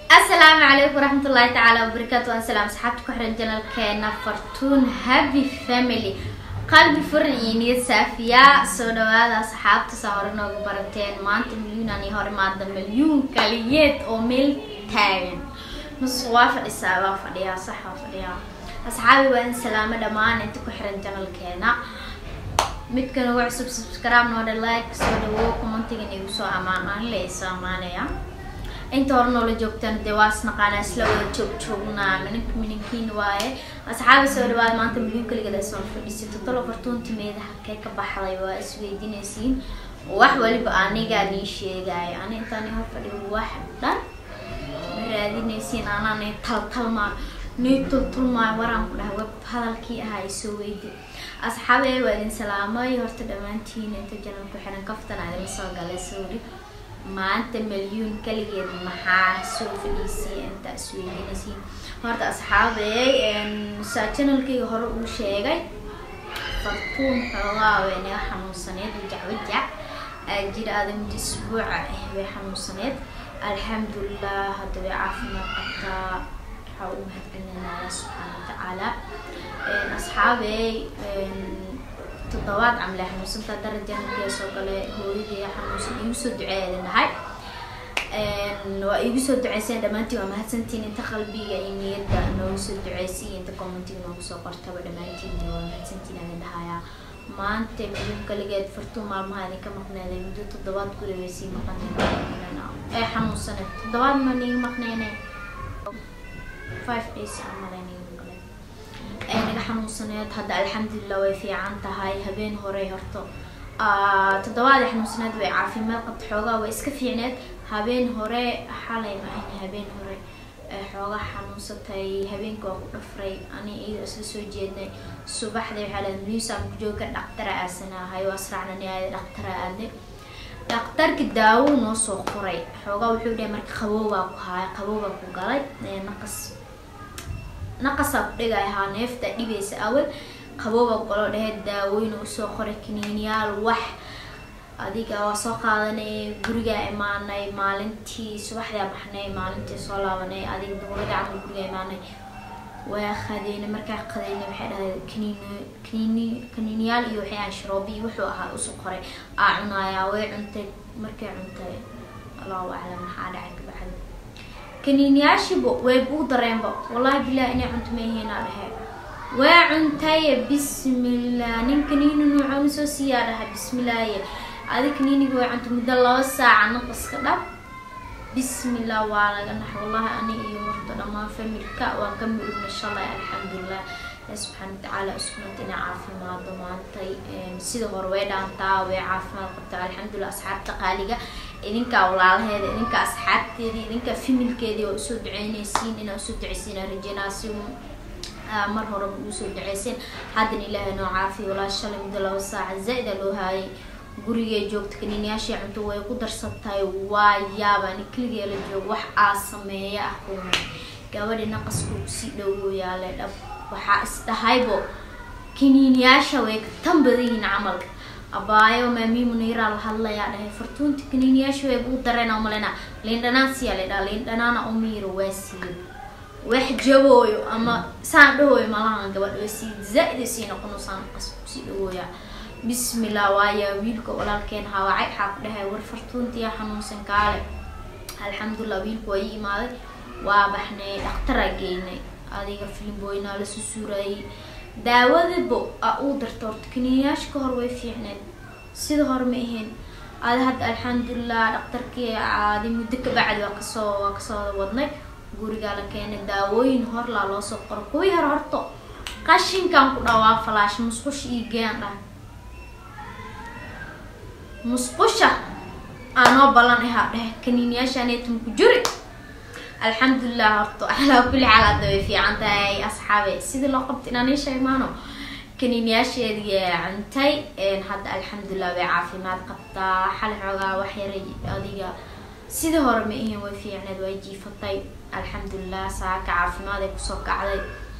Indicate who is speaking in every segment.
Speaker 1: asalaamu calaykum waraxmat ullaahi tacaala wabarakaatu asalaam asxaabta ku xiran janalkeena fartuun happy family qalbi furan iyo niyad saafiya soo dhawaada asxaabta saa hore noogu barateen maanta milyuunan iyo hore maada milyuun kaliyeed oo meel taagan nus waa fadhisaa waa fadhiyaa sax waa fadhiyaa asxaabi waa in salaamo dhammaan inta ku xiran janalkeena midkan ugu cusub subscribe noodha like soo dhawo commentigan igu soo amaan aan le soo amaanaya inta hore noola joogtaan dee waa isnaqaanaa isla wada joog joognaa minink mininkiin waaye asxaabi soo dhawaad maanta milyuun kaligeed ay soo fadhisay toddoba fartuunti meeda halkee ka baxday waa isweydiinaysiin wax waliba anigaa nii sheegaayo ani intaan hor fadhiyo wax dhan ma raadinaysiin anaa nii taltalmaa nii tultulmaayo waraan ku dhahay web hadalkii ahaa ay soo weydi asxaabi waa idin salaamay horta dhammaantiin inta janal ku xiran kaftan adima soo galay sawri maanta milyuun kaligeed maxaa soo fadhiisay inta isweydiinaysiin horta asxaabey saa janalkayga hore uu sheegay fartuun xoogaa way naga xanuunsaneed wajacwajac jir aada muddo isbuuca ah way xanuunsaneed alxamdulilah hadda way caafimaad qabtaa waxaa u mahadcelinayaa subxaana watacaala asxaabey toddobaad camle xanuunsantaa darajanalkee soo gale hooyadii xanuunsan igu soo duceeeda nahay waa igu soo duceyseen dhammaantiin waa mahadsantiin inta qalbiga iyo niyadda noogu soo duceysay inta commentiga noogu soo qortaba dhammaantiin waa mahadsantiin adin dhahayaa maanta midub kaligeed fartuun maalmaha idinka maqneeday muddo toddobaad guri way sii maqaneen ee xanuunsaneed toddobaad ma niga maqneyne five days amalen naga xanuunsaneed hadda alxamdulilah way fiican tahay habeen horey horto toddobaadii xanuunsaneed way caafimaad qabta xoogaa way iska fiicneed habeen hore xalay ma ahna habeen hore xoogaa xanuunsatay habeenka waa ku dhafray ani iyadoo isla soo jeednay subaxdii waxaa lahay muusaan ku jooga dhaqtara aasanahay waa israacnani aada dhaqtara aadnay dhaqtarka daawo noo soo qoray xoogaa wuxuu dhahay marka qaboobaa ku haaya qaboobaa ku galay naqas naqasaa ku dhigay ahaa neefta dhibaysa awal qabooba golo dheheed daawooyin usoo qoray kaniiniyaal wax adiga waa soo qaadanay gurigaa imaanay maalintii subaxdaa baxnay maalintii soo laabanay adiga duhurada camal gurigaa imaanay waa qadeynay markaa qadeynay waxay dhahay kaniin kaniini kaniiniyaal iyo waxay ahay sharoobi iyo wuxuu ahaa usoo qoray aa cunayaa way cuntay markay cuntay allahu aclam maxaa dhacay kabacdi kaniiniyaashiba way buu dareenba wallahi bilah inay cunto maaheenaa dhahe waa cuntaye bismillah nin kaniini nuucoona soo siiyaa dhaha bismillaaye adi kaniiniga way cunta muddo laba saaca naqaska dhab bismillah waa laga nax wallahi ani iyo horta dhammaan familka waan ka murugna shalay alxamdulilah subxaana watacaala iskunanta inay caafimaado maantay sida hore way dhaantaa way caafimaad qabtaa alxamdulilah asxaabta qaaliga idinkaa walaalaheeda idinka asxaabteedii idinka familkeedii waa usoo duceynaysiin inaa usoo duceysiin rajeynaa si mar horeba usoo duceyseen haddana ilaahay noo caafiya walaa shalay muddo laba saaca zaa-ida loo haayay gurigay joogta kaniiniyaashii cunto way ku darsatay waa yaaba ani keligee la joogo wax aa sameeya ah kuma gabadhi naqaskuu kusii dhowoo yaale dhab waxaa isdhahaybo kaniiniyaasha way ka tan badan yihiin camalka abaayo maami muniiraa la hadlayaa dhahay fartuunta kaniiniyaasha way buu dareena umalena liindhanaan siyaa la dhaha liindhanaana umiiro waa siiyo wax jabooyo ama saan dhahooyo malahan gabadh way sii zaa-ida sii noqono saan qas kusii dhawooya bismillah waaya wiilka walaalkeen hawaacay waxaa ku dhahay war fartuuntiya xanuunsan kaale alxamdulilah wiilku waa ii imaaday waa baxnay dhaktaraa geynay adiga filimboynaa la susuurayay daawadibo a uu darta horta kaniiniyaasha ka hor way fiicneed sida hore ma ahayn adi hadda alxamdulilah dhaktarkii adi muddo ka bacdi waa kasoo waa kasoo wadnay gurigaa la keenay daawooyin horlaa loo soo qoro kuwii hore horto qashinkan ku dhawaa falaash musqusha iyo geen dhah musqusha aanoo ballan ahaa dheh kaniiniyaashaanetuma ku juri alxamdulilah horto alaa kulli xaal hadda way fiican tahay asxaabe sidii loo qabta inaan ii sheegmaano kaniiniyaasheedii cuntay hadda alxamdulilah way caafimaad qabtaa xal xoogaa wax yaray adiga sidii hore ma ahayn way fiicneed way jiifatay alxamdulilah saaka caafimaad ay kusoo kacday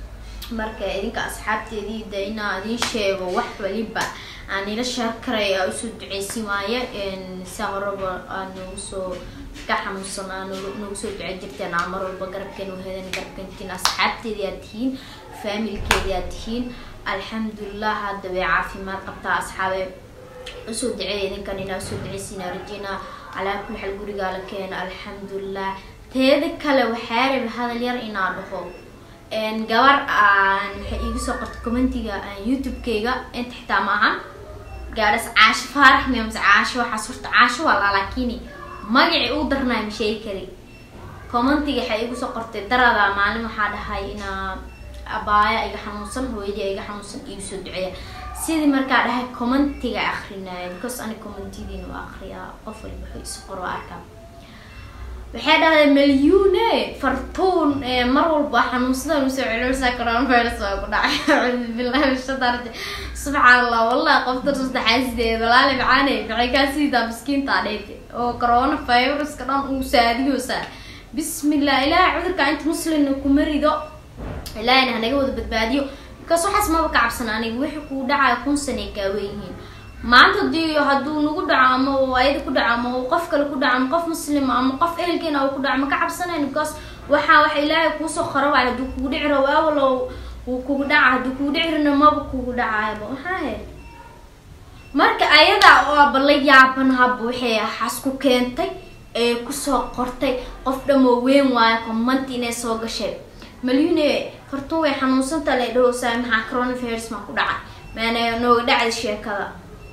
Speaker 1: marka idinka asxaabteedii de inaa idin sheego wax waliba aan ila sheer karay aa usoo duceysin waaye saa horaba aa noogu soo ka xanuunsan aa noogu soo ducey jirteen aa mar walba garabkeen uhedan garabkeentiin asxaabteedii aad tihiin faamilkeedii aad tihiin alxamdulilah hadda way caafimaad qabtaa asxaabe usoo duceeya idinkan inaa usoo duceysiina rajina calaa kulli xal gurigaa la keena alxamdulilah teeda kale waxaa rabi hadal yar inaa dhaho gabar aan waxay iigu soo qortay commentiga youtube-keyga inta xitaa ma ahan gaadhas caasho faarax miya mase caasho waxaas horta caasho waa laa laakini magacii uu darnaay ma sheegi kari commentiga waxay iigu soo qortay darada maalin waxaa dhahay inaa abaaya iga xanuunsan hooyadii iga xanuunsan iigu soo duceeya sidii markaa dhahay commentiga akrinaya because ani commentiyadiina waa akriyaa qof waliba wuxuu isu qor waa arkaa waxay dhahday malyuune fartuun mar walba xanuunsada usoo celisa coronavirus waa ku dhacay acuudu billahi min shaitaan rajim subxaan allah wallahi qofta saddexaasideed walaali macaane maxay kaa siidaa miskiinta dheete oo coronaviruska dhan uu saadiyoosa bismillah ilaahay cudurka inta muslimna kuma rido ilaahayna hanaga wada badbaadiyo because waxaas maba ka cabsan aniga wixii kuu dhacaya kun sanay kaaweyihiin maanta hadii hadduu nagu dhaco ama uu ayada ku dhaco ama uu qof kale ku dhaco ama qof muslima ama qof ehelkeena uu ku dhaco ma ka cabsanayn because waxaa waxa ilaahay kuusoo qora waay hadduu kugu dhici rabo awalo wuu kugu dhaca hadduu kugu dhici rina maba kugu dhacayaba maxaa he marka ayadaa oo aba la yaaban haba waxay xas ku keentay ee kusoo qortay qof dhamoo weyn waayo commenti inay soo gashay malyune fartuun way xanuunsanta la dhahoosaa maxaa coronavirus maa ku dhacay maana nooga dhacda sheekada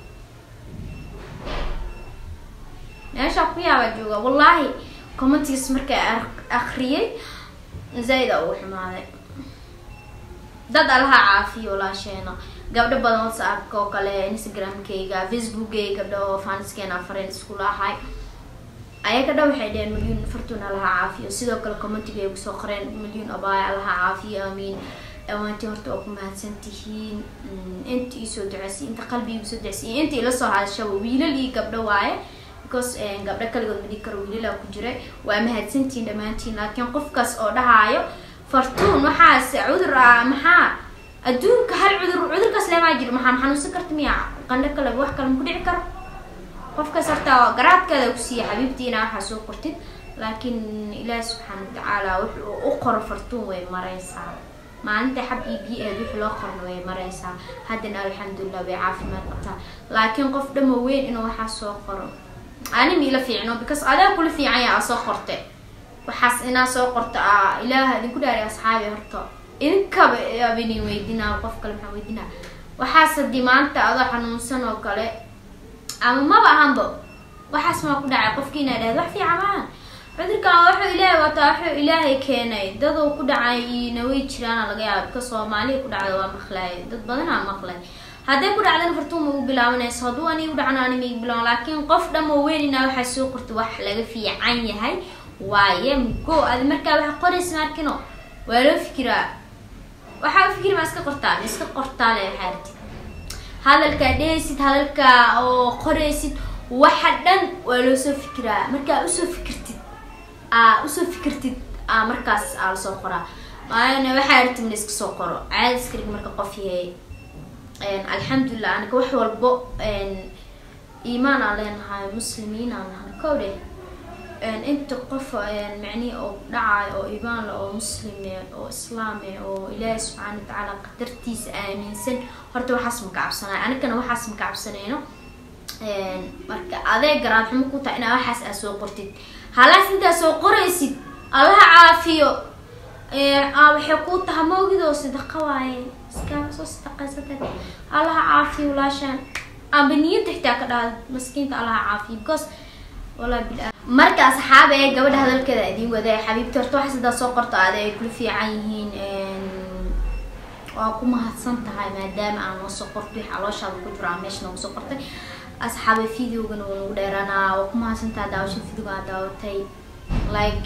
Speaker 1: meeshaa ku yaabaa jooga wallaahi commentigas markaa akriyay zaa-ida ugu xumaaday dad alaha caafiyo walaasheena gabdho badan whatsappka oo kale instagramkayga facebookgay gabdho oo faniskeena fareen iskula ahay ayaga dha waxay dheheen milyuun fartuun alaha caafiyo sidoo kale commentigay ugu soo qoreen milyuun abaaya alaha caafiyo aamiin dhawaantii horta oo ku mahadsan tihiin inta iisoo duceysay inta qalbi igu soo duceysay inta ila soo hadashaba wiilal iyo gabdho waaye because gabdho kaligood ma dhigi karo wiilala ku jiray waa mahadsantihiin dhammaantiin laakiin qofkaas oo dhahaayo fartuun waxaas cudur ah maxaa adduunka hal cudur cudurkaas leemaa jiro maxaa maxanuunsan karta miya qandho kale wax kale ma ku dhici karo qofkaas horta garaadkaada kusiiya xabiibtiina waxaa soo qortid laakiin ilaahi subxaana watacaala wuxuu u qoro fartuun way mareysaa maalinta xab iyo biyo eed wixii loo qorna way mareysaa haddana alxamdulilah way caafimaad qabtaa laakiin qof dhamo weyn inuu waxaa soo qoro ani miila fiicno because adaa kula fiicanya aa soo qorte waxaas inaa soo qorta a ilaaha idinku dhaari asxaabi horta idinkaba abinin weydinaa qof kale maxaa weydinaa waxaas haddii maanta adoo xanuunsan oo kale ama maba ahanba waxaas maa ku dhacay qofkii inaa dhahda wax fiican maaha cudurkan wuxuu ilaahay wataa wuxuu ilaahay keenay daduu ku dhacay ina way jiraana laga yaaba bika soomaaliya ku dhacda waa maqlay dad badanaa maqlay hadday ku dhacdana fartuun ma u bilaabanayso hadduu ani u dhacna ani ma igu bilaaban laakiin qof dhamo weynina waxaa soo qorta wax laga fiican yahay waaye go adi markaa waxa qoraysa markino waa loo fikiraa waxaa u fikiri ma iska qortaa ma iska qortaa le waxaa arti hadalkaa dhehaysid hadalkaa oo qoraysid waxa dhan waa loo soo fikiraa markaa usoo fikirtid aa usoo fikirtid aa markaas aa lasoo qoraa maana waxaa arti mana iska soo qoro caadi iskarig marka qof yahay alxamdulilah aniga wax walbo iimaan aan leenahay muslimiin aan nahay kow dheh inta qof macnihi oo dhacayo oo iimaan le oo muslime oo islaame oo ilaahi subxaana watacaala qadartiisa aaminsan horta waxaas maka cabsanayo anigana waxaas maka cabsanayno marka adee garaad xumo ku tahay inaa waxaas aa soo qortid halaas intaa soo qoraysid allaha caafiyo waxay kuu tahay maogidoo sadaqa waaye iskaama soo sadaqaysatay allaha caafiyo walaashaan amba niyadda xitaa ka dhahda maskiinta allaha caafiyo because wallahi bil marka asxaabe gabadha hadalkeeda idiin waday xabiibti horta waxaas hadaa soo qorto ade ay kula fiican yihiin waa ku mahadsan tahay maadaama aan noo soo qorto wix calooshaada ku jiro aan meesha noogu soo qortay asxaabe videogana waa nagu dheeranaa waa ku mahadsan tahay daawasha videoga aad daawatay like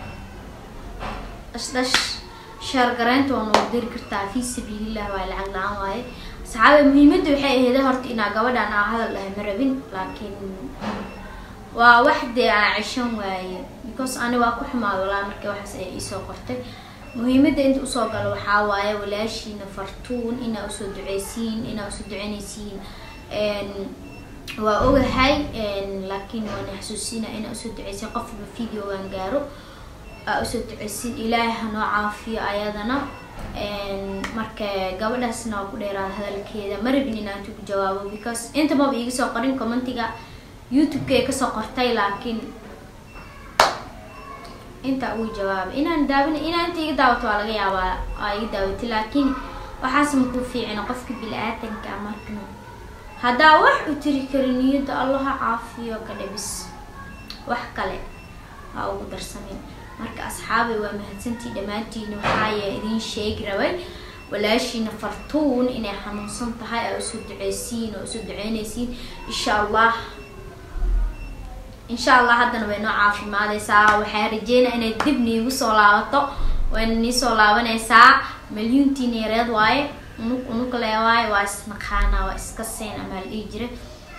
Speaker 1: dhash sheer garaynta waa noogu diri kartaa fi sabiilillah waa lacag la-aan waaye asxaabe muhiimadda waxay aheeda horta inaa gabadhan aa hadal dhahay ma rabin laakiin waa wax dee aa ceshan waaye because ani waa ku xumaad walaa marka waxaas ay iisoo qortay muhiimada inta usoo galo waxaa waaye walaashiina fartuun inaa usoo duceysiin inaa usoo duceyneysiin waa ogahay laakiin waana xasuusina inaa usoo duceysiin qofba videogan gaaro aa usoo duceysiin ilaahay hanoo caafiyo ayadana marka gabadhaasna waa ku dheeraada hadalkeeda ma rabin inaan ku jawaabo because inta maba iiga soo qorin commentiga youtube-ka kasoo qortay laakiin inta ugu jawaabay inaan daawin inaa inta iga daawato waa laga yaabaa aa iga daawatay laakiin waxaas makuu fiicina qofka bili-aadanka markan haddaa wax u tiri kari niyadda allaha caafiyo ka dhabis wax kale ha ugu darsamin marka asxaabay waa mahadsantii dhammaantiina waxaaya idiin sheegi rabay walaashiina fartuun inay xanuunsan tahay aa usoo duceysiin oo usoo duceyneysiin insha allah insha allah haddana way noo caafimaadeysaa waxaa rajeynaa inay dib niigu soo laabato wayna nii soo laabaneysaa milyuuntiina yareed waaye unug unug lee waaye waa isnaqaanaa waa iska seen amaa la dhihi jira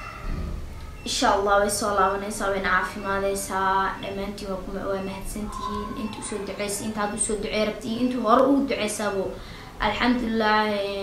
Speaker 1: insha allah way soo laabaneysaa wayna caafimaadeysaa dhammaantiin waa kuma waa mahadsantihiin inta usoo duceysa inta hadda usoo ducey rabta iyo intuu hore ugu duceysaabo alxamdulilah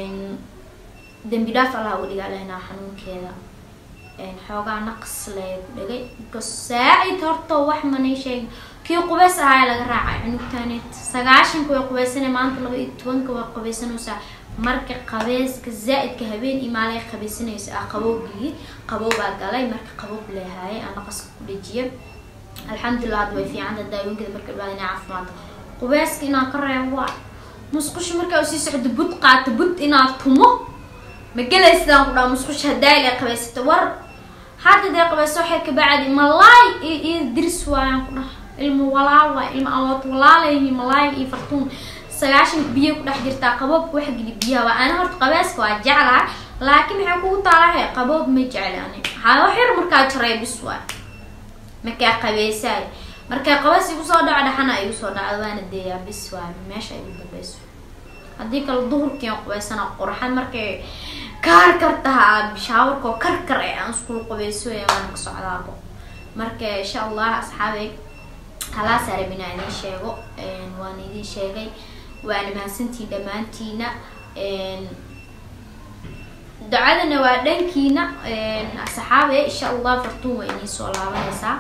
Speaker 1: dembi dhaaf allah uga dhigaa lehnaa xanuunkeeda xoogaa naqs lee ku dhagay because saa-id horta wax manay sheegin kii qubeys ahaa laga raacay cunugtaaneed sagaashanka way qubeysana maanta laba iyo tobanka way qubaysanaysaa marka qabeyska zaa-idka habeen iyo maalay qabeysanaysa ah qabowgii qaboobaa galay marka qaboob leehaaye aan naqaska ku dhajiya alxamdulilah hadda way fiicanta daawinkeeda marka dhawaad inay caafimaado qubeyska inaan ka reebo waa musqusha markaa usii socdo bud qaato bud inaan tumo ma gelaysidaan ku dhaha musqusha hadaa ilaa qabeysata war hadda dee qabeyso waxay ka bacdi malaay iyo diris waayaan ku dhaha ilmo walaal waay ilmo awood walaalayni malaay iyo fartuun sagaashanka biyo ku dhex jirtaa qaboobka waxa geli biyaha waa ana horta qabeyska waa jeclaha laakiin maxay kugu taalahay qaboob ma jecli ani haa wax yar markaa jaray bis waay markaa qabeysaay markaa qabeys igu soo dhaco dhaxana igu soo dhacdo waana deeyaa bis waay meesha igu dambeyso haddii kale duhurkiian qubeysana qurxan markay kaar kar tahaa shaawarka oo karkar ee aan iskula qubeysooya waana ka socdaabo marka insha allah asxaabey halaasaa rabinaa idiin sheego waana idiin sheegay waana mahadsantiin dhammaantiina ducadana waa dhankiina asxaabe insha allah fartuun waa idiin soo laabanaysaa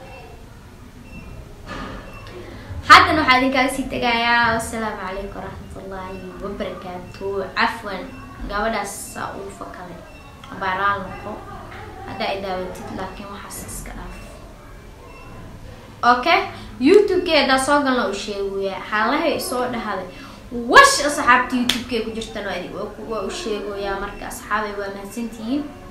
Speaker 1: haddana waxaa idinkaaga sii tegayaa wasalaamu calaykum waraxmatullaahi wabarakaatu cafwan gabadhaas saa uu fakale baaraal noqo haddaa i daawatid laakiin waxaas iska dhaaf okay youtube-kee haddaa soo galna u sheegoyaa xaalahay soo dhahday wash asxaabta youtube-kee ku jirtana waa u sheegoyaa marka asxaabay waa mahadsantihiin